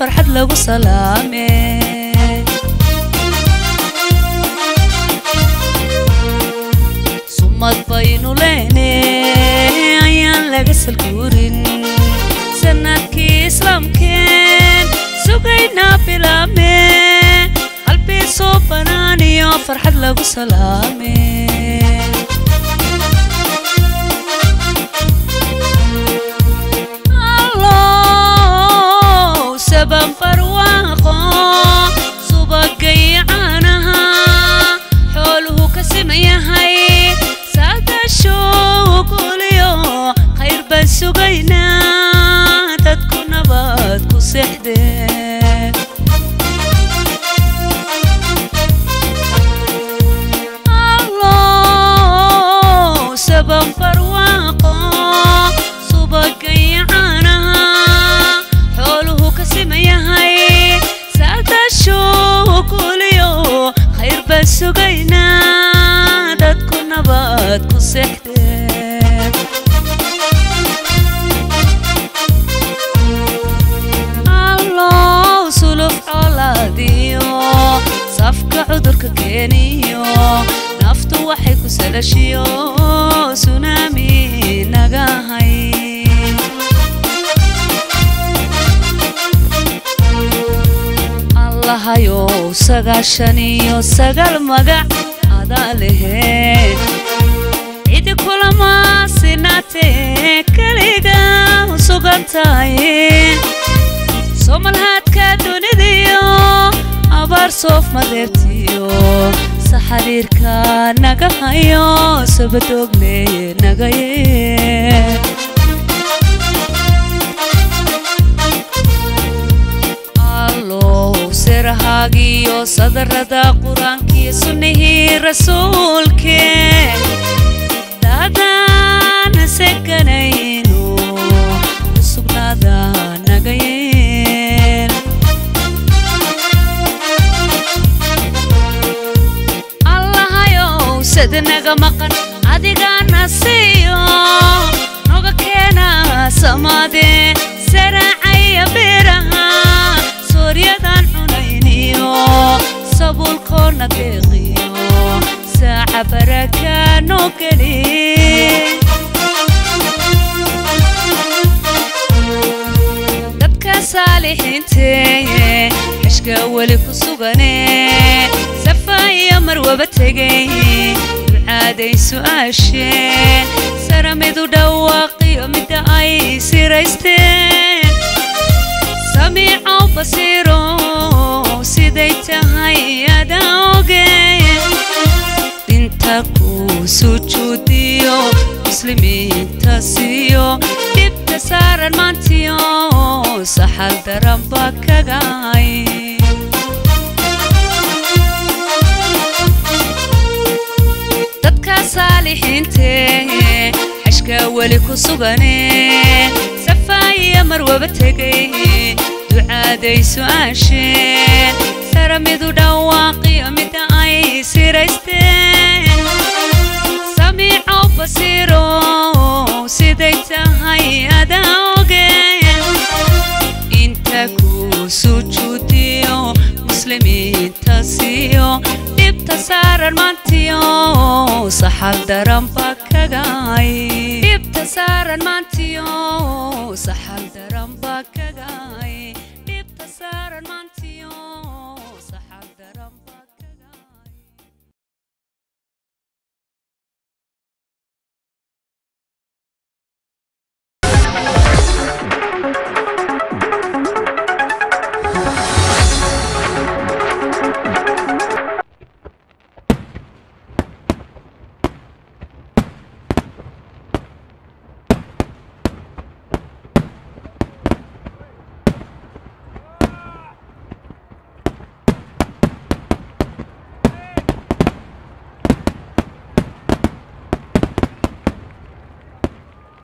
farxad lagu salaame sumad baynu leene ayaan laga salguurin sanadkii islaamkeen sugaynaa bilaame qalbii soo banaaniyo farxad lagu salaame allow saban barwaaqo subagay caanaha xooluhu ka siman yahay saadasho guliyo khayr baan sugaynaa dadku nabad ku seexdee allow saban barwaaqo subagay caanaha xooluhu ka siman yahay saadasho guliyo khayr baan sugaynaa dadku nabad ku seexdee allow suluf colaadiyo safka cudurka keeniyo naftu waxay ku salashiyo sunaami naga hay allahayow sagaashan iyo sagaal magac adaa leheen cidi kulama sinaatee keliga u sugan tahay somalhaadka dunidiyo abaar soof madeebtiyo saxariirka naga hayo sabadoogle nagaye allow serahaagiyo sadarada qur-aankiyo sunnihii rasuulkee daadaana seganayno sugnaada naga yeel allahayow sida naga maqan adigana siiyo noga keena samaade saraacaya beeraha sooryadan cunayniyo sabuulkoona deeqiyo saaca baraka noo geli dadka saalixiinteeye xeshka weli ku sugane safaya marwaba tegay ducaaday su'aasheen saramidu dhawaaqiyo midda ay siraysteen samiicow basiiro siday tahay adaa ogeen dinta ku sujuudiyo muslimiinta siiyo dhibta saaran maantiyo saxal daranba kagay dadka saalixiintee xeshka weli ku sugane safaaya marwaba tegay ducaaday su'aasheen saramidu dhawaaqiyo midda ay siraysteen samiicow basiiro siday tahay adaa ogeen inta ku sujuudiyo muslimiinta siiyo dhibta saaran maantiyo saxal daranba kagay dhibta saaran maantiyo saxal daranba kagay dhibta saaran maantiyo